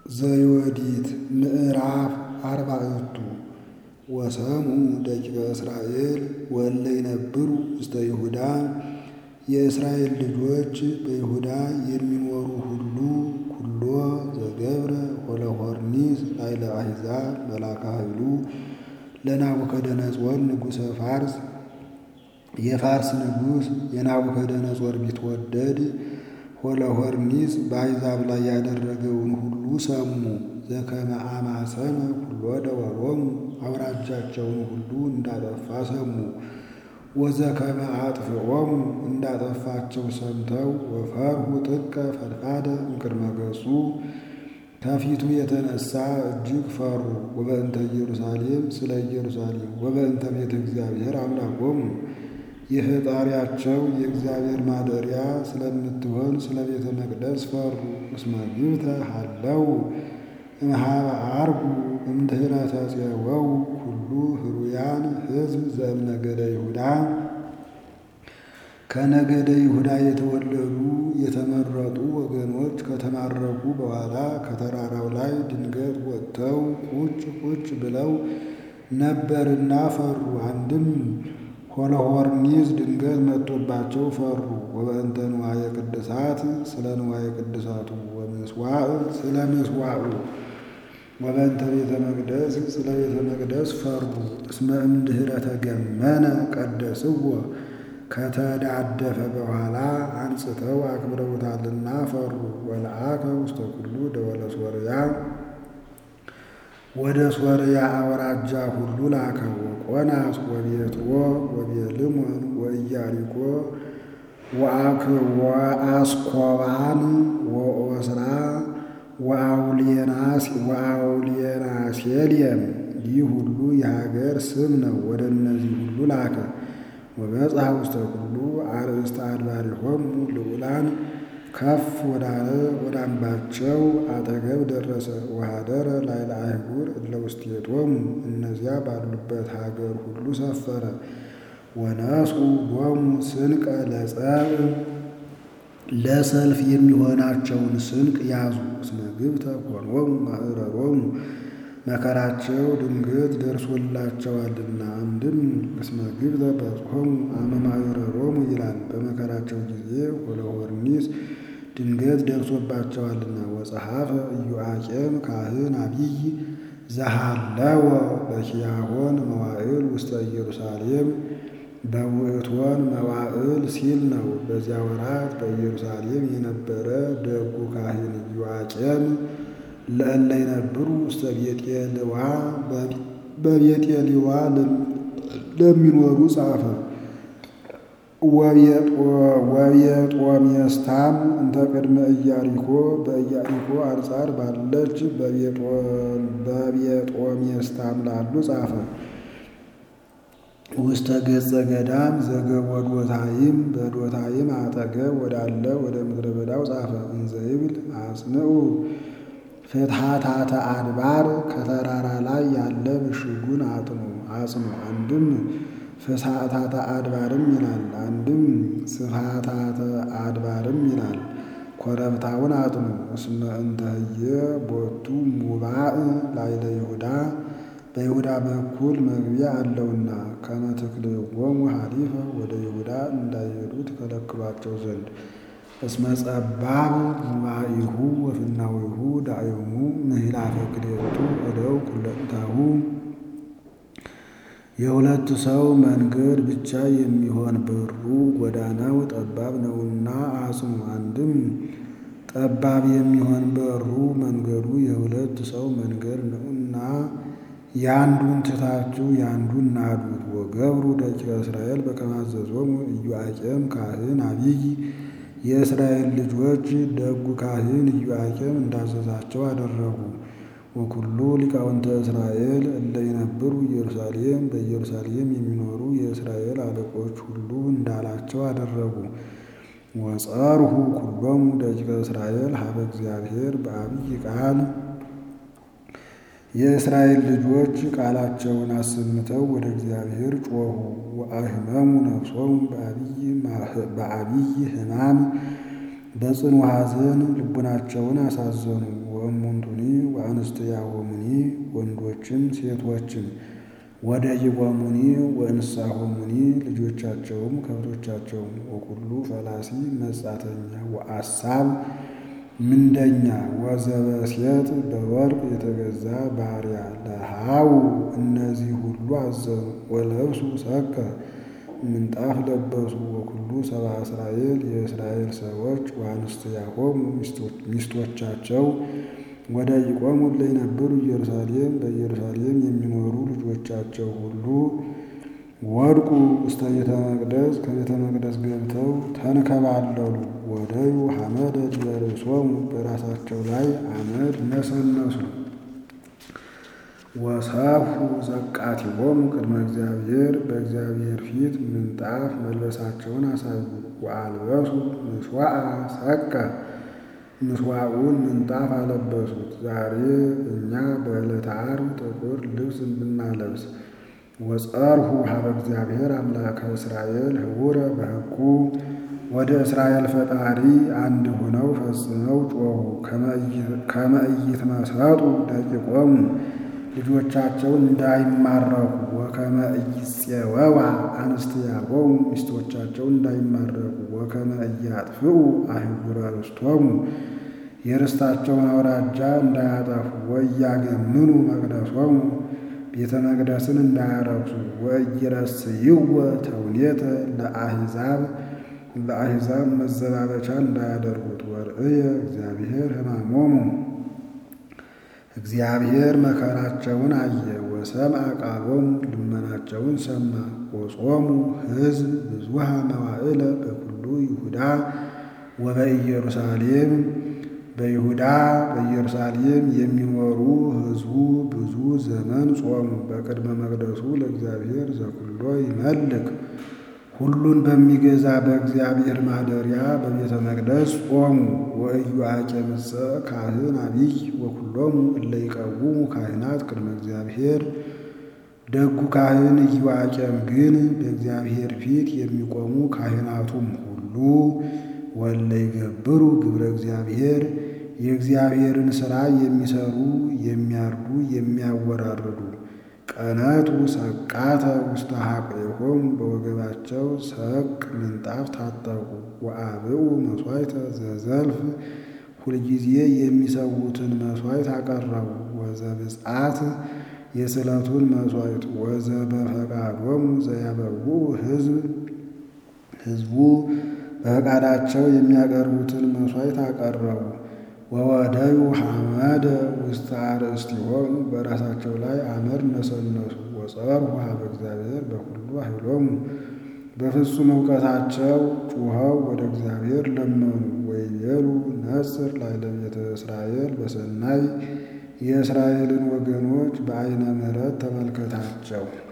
ዘዮዲት ምዕራፍ አርባዕቱ ወሰምኡ ደቂቀ እስራኤል ወእለ ይነብሩ ውስተ ይሁዳ የእስራኤል ልጆች በይሁዳ የሚኖሩ ሁሉ ኩሎ ዘገብረ ሆሎሖርኒስ ላዕለ አሕዛብ መላከ ኃይሉ ለናቡከደነፆር ንጉሠ ፋርስ የፋርስ ንጉሥ የናቡከደነፆር ቢትወደድ ሆሎሖርኒስ በአሕዛብ ላይ ያደረገውን ሁሉ ሰሙ። ዘከመ አማሰነ ኩሎ ደወሎሙ አውራጃቸውን ሁሉ እንዳጠፋ ሰሙ። ወዘከመ አጥፍዖሙ እንዳጠፋቸው ሰምተው ወፈርሁ ጥቀ ፈድፋደ እምቅድመ ገጹ ከፊቱ የተነሳ እጅግ ፈሩ። ወበእንተ ኢየሩሳሌም ስለ ኢየሩሳሌም ወበእንተ ቤተ እግዚአብሔር አምላኮሙ የፈጣሪያቸው የእግዚአብሔር ማደሪያ ስለምትሆን ስለ ቤተ መቅደስ ፈሩ። እስመ ግብተ ሀለው እምኀበ ዐርጉ እምድኅረ ተፄወው ኩሉ ህሩያን ሕዝብ ዘእምነገደ ይሁዳ ከነገደ ይሁዳ የተወለዱ የተመረጡ ወገኖች ከተማረኩ በኋላ ከተራራው ላይ ድንገት ወጥተው ቁጭ ቁጭ ብለው ነበርና ፈሩ። አንድም ሆሎሖርኒስ ድንገት መጥቶባቸው ፈሩ። ወበእንተ ንዋየ ቅድሳት ስለ ንዋየ ቅድሳቱ ወምስዋዕ ስለ ምስዋዑ ወበእንተ ቤተ መቅደስ ስለ ቤተ መቅደስ ፈሩ። እስመ እምድኅረ ተገመነ ቀደስዎ ከተዳደፈ በኋላ አንጽተው አክብረውታልና ፈሩ። ወለአከ ውስተ ኩሉ ደወለ ሶርያ ወደ ሶርያ አውራጃ ሁሉ ላከ። ወቆናስ ወቤትሮ ወቤልሞን ወኢያሪኮ ወአስኮባን ወኦስራ ወአውሊየናሴልየም ይህ ሁሉ የሀገር ስም ነው። ወደ እነዚህ ሁሉ ላከ። ወበጽሐ ውስተ ኩሉ አርእስተ አድባሪሆሙ ልዑላን ከፍ ወዳለ ወደ አምባቸው አጠገብ ደረሰ። ወኀደረ ላዕለ አህጉር እለ ውስቴቶሙ እነዚያ ባሉበት ሀገር ሁሉ ሰፈረ። ወነስኡ ሎሙ ስንቀ ለጸብ ለሰልፍ የሚሆናቸውን ስንቅ ያዙ። እስመ ግብተ ኮኖሙ ማዕረሮሙ መከራቸው ድንገት ደርሶላቸዋልና። አንድም እስመ ግብተ በጽሖሙ አመ ማዕረሮሙ ይላል። በመከራቸው ጊዜ ሆሎሖርኒስ ድንገት ደርሶባቸዋልና። ወጸሐፈ ኢዮአቄም ካህን አቢይ ዘሃለወ በኪያሆን መዋዕል ውስተ ኢየሩሳሌም በውእቶን መዋዕል ሲል ነው። በዚያ ወራት በኢየሩሳሌም የነበረ ደጉ ካህን ኢዮአቄም ለእለ ይነብሩ ውስተ ቤጤልዋ በቤጤልዋ ለሚኖሩ ጻፈ። ወቤጦሜስታም እንተ ቅድመ ኢያሪኮ በኢያሪኮ አንጻር ባለች በቤጦሜስታም ላሉ ጻፈ። ውስተ ገጸ ገዳም ዘገቦ ዶታይም በዶታይም አጠገብ ወዳለ ወደ ምድረ በዳው ጻፈ። እንዘ ይብል አጽንዑ ፍትሐታተ አድባር ከተራራ ላይ ያለ ምሽጉን አጥኑ አጽኑ። አንድም ፍስሐታተ አድባርም ይላል፣ አንድም ስፋታተ አድባርም ይላል። ኮረብታውን አጥኑ። እስመ እንተህየ ቦቱ ሙባእ ላዕለ ይሁዳ በይሁዳ በኩል መግቢያ አለውና ከመ ትክልዎሙ ሐሊፈ ወደ ይሁዳ እንዳይሄዱ ትከለክሏቸው ዘንድ እስመ ጸባብ ሙባኢሁ ወፍናዊሁ ዳእዮሙ ምህላፈ ክልኤቱ እደው ኩለንታሁ የሁለት ሰው መንገድ ብቻ የሚሆን በሩ ጎዳናው ጠባብ ነውና አጽኑ። አንድም ጠባብ የሚሆን በሩ መንገዱ የሁለት ሰው መንገድ ነውና የአንዱን ትታችሁ የአንዱን ናዱት። ወገብሩ ደቂቀ እስራኤል በከመ አዘዞሙ ኢዮአቄም ካህን አቢይ የእስራኤል ልጆች ደጉ ካህን ኢዮአቄም እንዳዘዛቸው አደረጉ። ወኩሉ ሊቃውንተ እስራኤል እለ ይነብሩ ኢየሩሳሌም በኢየሩሳሌም የሚኖሩ የእስራኤል አለቆች ሁሉ እንዳላቸው አደረጉ። ወጸርሁ ኩሎሙ ደቂቀ እስራኤል ሀበ እግዚአብሔር በአብይ ቃል የእስራኤል ልጆች ቃላቸውን አሰምተው ወደ እግዚአብሔር ጮኹ። ወአህመሙ ነፍሶሙ በአብይ ሕማም በጽኑ ሐዘን ልቡናቸውን አሳዘኑ። ወእሙንቱኒ ወአንስትያሆሙኒ ወንዶችም ሴቶችም ወደ ይቦሙኒ ወእንስሳሆሙኒ ልጆቻቸውም ከብቶቻቸውም ወኩሉ ፈላሲ መጻተኛ ወአሳብ ምንደኛ ወዘበሴት በወርቅ የተገዛ ባሪያ ለሃው እነዚህ ሁሉ አዘኑ። ወለብሱ ሰከ ምንጣፍ ለበሱ። ወኩሉ ሰብአ እስራኤል የእስራኤል ሰዎች ወአንስትያሆሙ ሚስቶቻቸው ወደ ይቆሙ ለይነብሩ ኢየሩሳሌም በኢየሩሳሌም የሚኖሩ ልጆቻቸው ሁሉ ወድቁ ውስተ ቤተ መቅደስ ከቤተ መቅደስ ገብተው ተንከባለሉ። ወደዩ ሐመደ ዲበ ርእሶሙ በራሳቸው ላይ አመድ ነሰነሱ። ወሰፉ ዘቃቲሆሙ ቅድመ እግዚአብሔር በእግዚአብሔር ፊት ምንጣፍ መልበሳቸውን አሳዩ። ወአልበሱ ምስዋዕ ሰቀ ምስዋዑን ምንጣፍ አለበሱት። ዛሬ እኛ በዕለተ ዓርብ ጥቁር ልብስ ብናለብስ ወጸርሁ ሀበ እግዚአብሔር አምላከ እስራኤል ህቡረ በሕጉ ወደ እስራኤል ፈጣሪ አንድ ሆነው ፈጽመው ጮኹ። ከመ ኢይትመሰጡ ደቂቆሙ ልጆቻቸው እንዳይማረኩ ወከመ ኢይፄወዋ አንስትያሆሙ ሚስቶቻቸው እንዳይማረኩ ወከመ ኢያጥፍኡ አህጉረ ርስቶሙ የርስታቸውን አውራጃ እንዳያጠፉ ወኢያገምኑ መቅደሶሙ ቤተ መቅደስን እንዳያረክሱ ወኢይረስይወ ተውኔተ ለአሕዛብ ለአሕዛብ መዘባበቻ እንዳያደርጉት ወርእየ እግዚአብሔር ሕማሞሙ እግዚአብሔር መከራቸውን አየ። ወሰምዐ ቃሎሙ ልመናቸውን ሰማ። ወጾሙ ሕዝብ ብዙሃ መዋዕለ በኩሉ ይሁዳ ወበኢየሩሳሌም በይሁዳ በኢየሩሳሌም የሚኖሩ ሕዝቡ ብዙ ዘመን ጾሙ። በቅድመ መቅደሱ ለእግዚአብሔር ዘኩሎ ይመልክ ሁሉን በሚገዛ በእግዚአብሔር ማደሪያ በቤተ መቅደስ ጾሙ። ወኢዮአቄምሰ ካህን አቢይ ወኩሎሙ እለ ይቀውሙ ካህናት ቅድመ እግዚአብሔር ደጉ ካህን ኢዮአቄም ግን በእግዚአብሔር ፊት የሚቆሙ ካህናቱም ሁሉ ወለ ይገብሩ ግብረ እግዚአብሔር የእግዚአብሔርን ሥራ የሚሰሩ የሚያርዱ የሚያወራርዱ ቀነቱ ሰቃተ ውስተ ሐቆሆሙ በወገባቸው ሰቅ ምንጣፍ ታጠቁ። ወአብኡ መሥዋዕተ ዘዘልፍ ሁልጊዜ የሚሰዉትን መሥዋዕት አቀረቡ። ወዘብፅዓት የስዕለቱን መሥዋዕት ወዘበፈቃዶሙ ዘያበውኡ ሕዝብ ሕዝቡ በፈቃዳቸው የሚያቀርቡትን መሥዋዕት አቀረቡ። ወወደዩ ሐመደ ውስተ አርእስቲሆሙ በራሳቸው ላይ አመድ ነሰነሱ። ወጸርሁ ሀበ እግዚአብሔር በኩሉ ኃይሎሙ በፍጹም እውቀታቸው ጩኸው ወደ እግዚአብሔር ለመኑ። ወይቤሉ ነጽር ላዕለ ቤተ እስራኤል በሰናይ የእስራኤልን ወገኖች በዓይነ ምሕረት ተመልከታቸው።